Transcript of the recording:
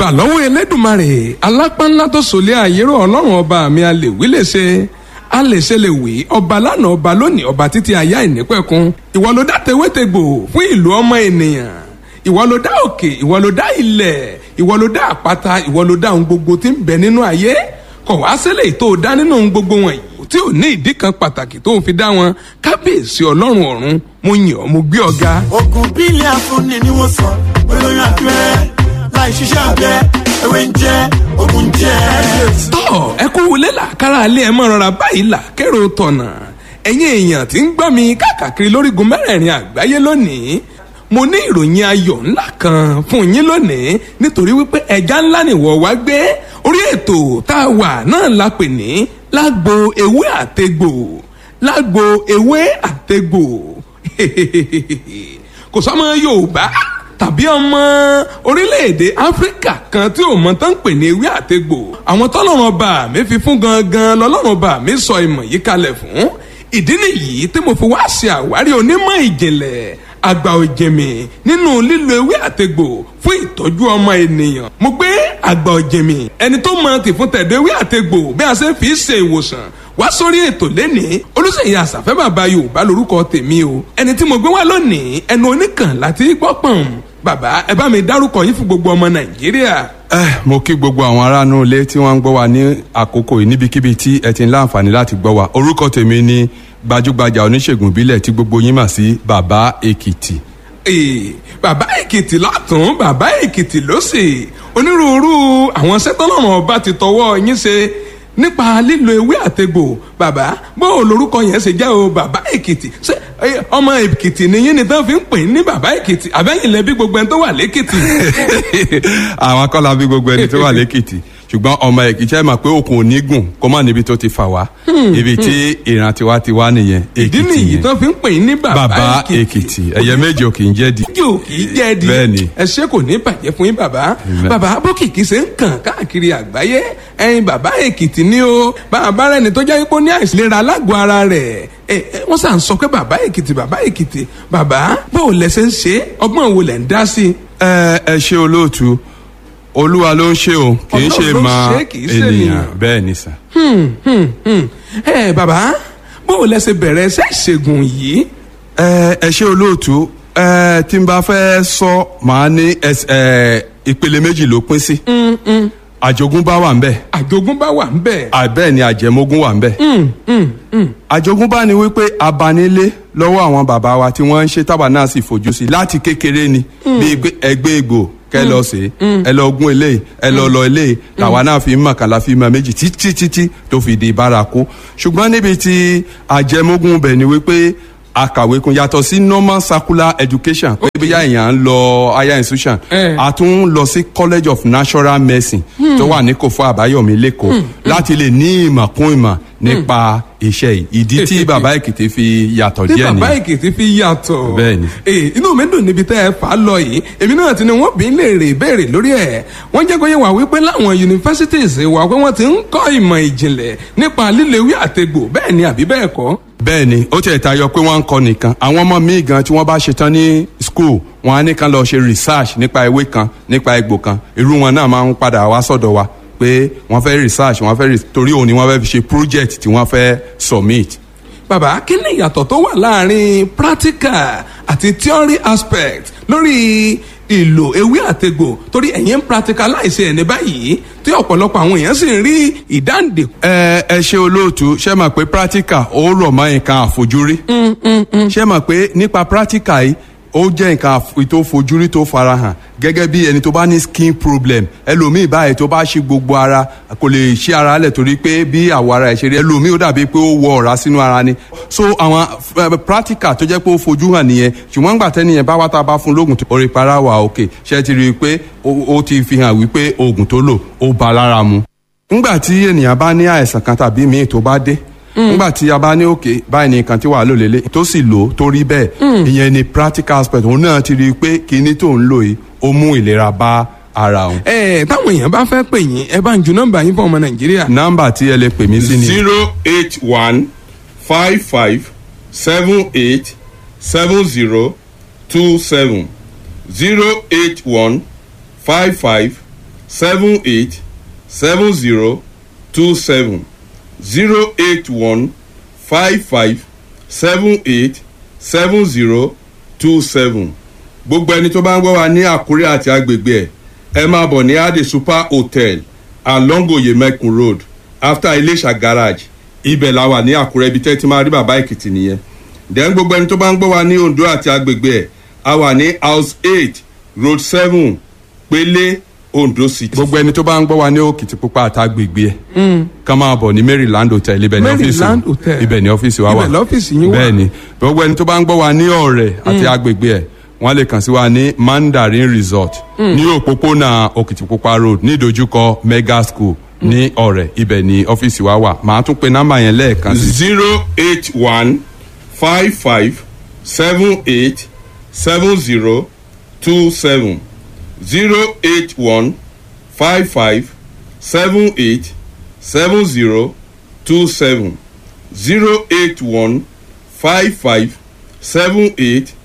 ìbà lọ́wọ́ elédùnmarè alápánlá tó sòlé àyérò ọlọ́run ọba mi a lè wí lè ṣe a lè ṣe lè wí ọba lánàá ọba lónìí ọba títí ayá ìnípẹ̀kun ìwọ ló dá tewétegbò fún ìlú ọmọ ènìyàn ìwọ ló dá òkè ìwọ ló dá ilẹ̀ ìwọ ló dá àpáta ìwọ ló dá ohun gbogbo tí ń bẹ nínú ayé kọ̀ wá sílẹ̀ tó o dá nínú ohun gbogbo wọ̀nyí tí ò ní ìdí kan pàtàkì tó ń fi dá wọn kábíyèsí ọlọ́run ọ̀run mo yàn ọ́ mo gbé ọ ga. oògùn bílẹ̀ afúnni ni wọ́n sọ olóyún abẹ́rẹ́ láì ṣiṣẹ́ abẹ ewé ń jẹ́ oògùn jẹ́. tọ́ ẹ kú wọlé là kára alẹ́ ẹ mọ̀ rọra báyìí là kérò tọ̀nà ẹ̀yin èèyàn tí ń gbọ́ mi káàkiri lórígun mẹ́rẹ̀ẹ̀rin àgbáyé lónìí mo ní ìròyìn ayọ̀ ńlá kan fún yín lónìí nítorí wípé ẹja ńlá nìwọ wá gbé orí ètò tá a wà náà la pè ní lágbo ewé àtegbò lágbo ewé àtegbò kò sọmọ yorùbá tàbí ọmọ orílẹ̀-èdè áfíríkà kan tí ò mọ tán ń pè ní ewé àtegbò àwọn tọ́lọ́run ọba mi fi fún gangan lọ́lọ́run ọba mi sọ ìmọ̀ yìí kalẹ̀ fún ìdí nìyí tí mo fi wá ṣe àwárí onímọ̀ ìjìnlẹ̀ àgbà òjèmí nínú lílo ewé àtegbò fún ìtọ́jú ọmọ ènìyàn. mo gbé àgbà òjèmí ẹni tó mọ tìfún tẹ̀dọ̀ ewé àtegbò bí a ṣe fi ṣe ìwòsàn wá sórí ètò lẹ́nìí olùsèyí àṣàfẹ́ bàbá yorùbá lórúkọ tèmi o ẹni tí mo gbé wá lónìí ẹnu oníkàn láti gbọ́ pọ̀n bàbá ẹ bá mi dárúkọ yín fún gbogbo ọmọ nàìjíríà. ẹ mo kí gbogbo àwọn aráàlú ilé tí wọ́n ń gbọ́ wa ní àkókò yìí níbikíbi tí ẹ ti ń láǹfààní láti gbọ́ wa orúkọ tèmi ni gbajúgbajà oníṣègùn ìbílẹ̀ tí gbogbo yín mà sí bàbá èkìtì. Ee, bàbá èkìtì látún bàbá èkìtì lósì onírúurú àwọn sẹ́tọ́lọ́run ọba ti tọwọ́ yín ṣe nípa lílo ewé àtegbò bàbá bó o lorúkọ yẹn ṣe jẹ́ o bàbá èkìtì ṣé ẹ, ọmọ èkìtì nìyí ni tán fi ń pè ní bàbá èkìtì àbẹ́yìn lẹ́bí gbogbo ẹni tó wà lẹ́kìtì. àwọn akọ́lá bí gbogbo ẹni tó wà lẹ́kìtì ṣùgbọ́n ọmọ èkìtì ẹ mọ̀ pé òkun ò ní gùn kó má níbi tó ti fà wá ibi tí ìran tiwa ti wá nìyẹn ìdí èkìtì nìyí yẹn tán fi ń pè ní bàbá bàbá èkìtì. èkìtì ẹyẹ méje ò kì í jẹ́ di. yóò kì í jẹ́ di Bẹ́ẹ̀ni. ẹ ṣe kò ní bàjẹ́ fún yín bàbá Amen. bàbá bókìkí ṣe ń kàn káàkiri àgbáyé ẹyin bàbá èkìtì ni o bàbá rẹ ni tó jẹ́ pé ó ní àìsílera alágọ̀ ara rẹ̀ ẹ ẹ, wọ́n sàn sọ pé bàbá èkìtì bàbá èkìtì bàbá bó o lẹ ṣe ń ṣe ọgbọ́n wo lẹ̀ ń dá sí i. ẹ ẹ ṣe olóòtú olúwa ló ń ṣe o kì í ṣe Ọlọ́run ló ń máa ṣe, kì í ṣe ènìyàn ènìyàn. bẹ́ẹ̀ ni sà. Hmm, hmm, hmm. ẹ bàbá bó o lẹ ṣe bẹ̀rẹ̀ ṣe ìṣègùn yìí. ẹ ẹ ṣe olóòtú ẹ tí n bá fẹ́ sọ màá ní ẹs- ẹ ìpele méjì ló pín sí àjogúnbá wà ń bẹ̀ àjogúnbá wà ń bẹ̀. àbẹ́ẹ̀ ni àjẹmógún wà ń bẹ̀. àjogúnbá ni wípé abanilé lọ́wọ́ àwọn bàbá wa tí wọ́n ń ṣe tábà náà sì fojú sí láti kékeré ni bíi pé ẹgbẹ́ egbò kẹ lọ sí ẹ lọ gún eléyìí ẹ lọ lọ eléyìí làwa náà fi ń mọ̀ kàlà fi mọ̀ méjì títí títí tó fi di bárakú ṣùgbọ́n níbi tí àjẹmógún bẹ̀ ni wípé akàwé kun yàtọ̀ sí normal circular education pé bí èèyàn ń lọ higher institution Eh. a tún lọ sí college of natural medicine tó wà ní kòfó àbáyọ̀mí lẹ́kọ̀ọ́ láti lè ní ìmọ̀ kún ìmọ̀ nípa iṣẹ́ yìí ìdí tí bàbá èkìtì fi yàtọ̀ tí díẹ̀ bàbá nìyẹn èkìtì fi yàtọ̀. Bẹ́ẹ̀ni. ee inú mi dùn níbi tẹ́ ẹ fà á lọ yìí èmi náà ti ní wọ́n bí lè rè béèrè lórí ẹ̀ wọ́n jẹ́ kó yẹ wá wípé láwọn universities wà pé wọ́n ti ń kọ́ ìmọ̀ ìjìnlẹ̀ nípa lílo ewé àtegbò bẹ́ẹ̀ ni àbí bẹ́ẹ̀ kọ́. bẹ́ẹ̀ ni ó tiẹ̀ tayọ pé wọ́n ń kọ́ nìkan àwọn ọmọ míì gan tí wọ́n bá ṣetán ní school wọn á ní kán lọ ṣe research nípa ewé kan nípa egbò kan irú wọn náà máa ń padà wá sọ̀dọ̀ wa pé wọ́n fẹ́ research wọ́n fẹ́ re- torí òun ni wọ́n fẹ́ fi ṣe project tí wọ́n fẹ́ submit bàbá kí ni ìyàtọ̀ tó wà láàrin practical àti theory aspect lórí ìlò ewé àtegbò torí ẹ̀yin ń practicalize ẹ̀ ní báyìí tí ọ̀pọ̀lọpọ̀ àwọn èèyàn sì ń rí ìdáǹdè ẹ ẹ ṣe olóòtú ṣe mọ̀ pé practical ó rọ̀ mọ́ nǹkan àfojúrí ṣe mọ̀ pé nípa practical yìí ó jẹ́ nǹkan àf- tó fojúrí tó farahàn gẹ́gẹ́ bí ẹni tó bá ní skin problem ẹlòmíì báyìí tó bá ṣí gbogbo ara kò lè ṣí ara lẹ̀ torí pé bí àwọ̀ ara ẹ̀ ṣe rí ẹlòmíì ó dàbí pé ó wọ ọ̀rá sínú ara ni so àwọn eh, practical tó jẹ́ pé ó fojú hàn nìyẹn ṣùgbọ́n gbà tẹ́niyẹn bá wá tá a bá fún lóògùn tó orí para wà òkè ṣe ti rí i pé ó- ó ti fi hàn wípé oògùn tó lò ó ba lára mu ngbà tí ènìyàn bá ní àìsàn kan tàbí míì tó bá dé ngbà tí a bá ní òkè báyìí ní nǹkan tí wàá lò lélẹ̀ tó sì lò ó tó rí bẹ́ẹ̀ ìyẹn ni practical aspect òun náà ti rí i pé kinní tó ń lò yìí ó mú ìlera bá ara òun. ẹ táwọn èèyàn bá fẹ́ pè yín ẹ bá ń ju nọ́mbà yín fún ọmọ nàìjíríà. nọ́mbà tí ẹ lè pè mí sí ni zero eight one five five seven eight seven zero two seven zero eight one five five seven eight seven zero two seven zero eight one five five seven eight seven zero two seven gbogbo ẹni tó bá ń gbọ́ wa ní àkúrẹ́ àti agbègbè ẹ̀ ẹ máa bọ̀ ní ade super hotel along oyemekun road after iléṣà garage ibẹ̀ la wà ní àkúrẹ́ ibi tẹ́ ti máa rí bàbá èkìtì nìyẹn then gbogbo ẹni tó bá ń gbọ́ wa ní ondo àti agbègbè ẹ̀ a wà ní house eight road seven pélé ondo city. gbogbo ẹni tó bá ń gbọ́ wa ní òkìtìpupa àtàgbègbè ẹ̀ kàn máa bọ̀ ní maryland hotel ibẹ̀ ní ọ́fíìsì Maryland Hotel. ibẹ̀ ní ọ́fíìsì wa wà Ibẹ̀ lọ́fíìsì yín wà. bẹ́ẹ̀ ni gbogbo ẹni tó bá ń gbọ́ wa ní ọ̀rẹ́ àti agbègbè ẹ̀ wọ́n lè kàn sí wa ní mandarin resort ní òpópónà òkìtìpupa road ní ìdojúkọ mega school ní ọ̀rẹ́ ibẹ̀ ní ọ́fíìsì wa wà màá tún pe nọ́mbà yẹn lẹ́ẹ̀kan sí zero eight one five five seven eight seven zero two seven zero eight one five five seven eight seven zero two seven zero eight one five five seven eight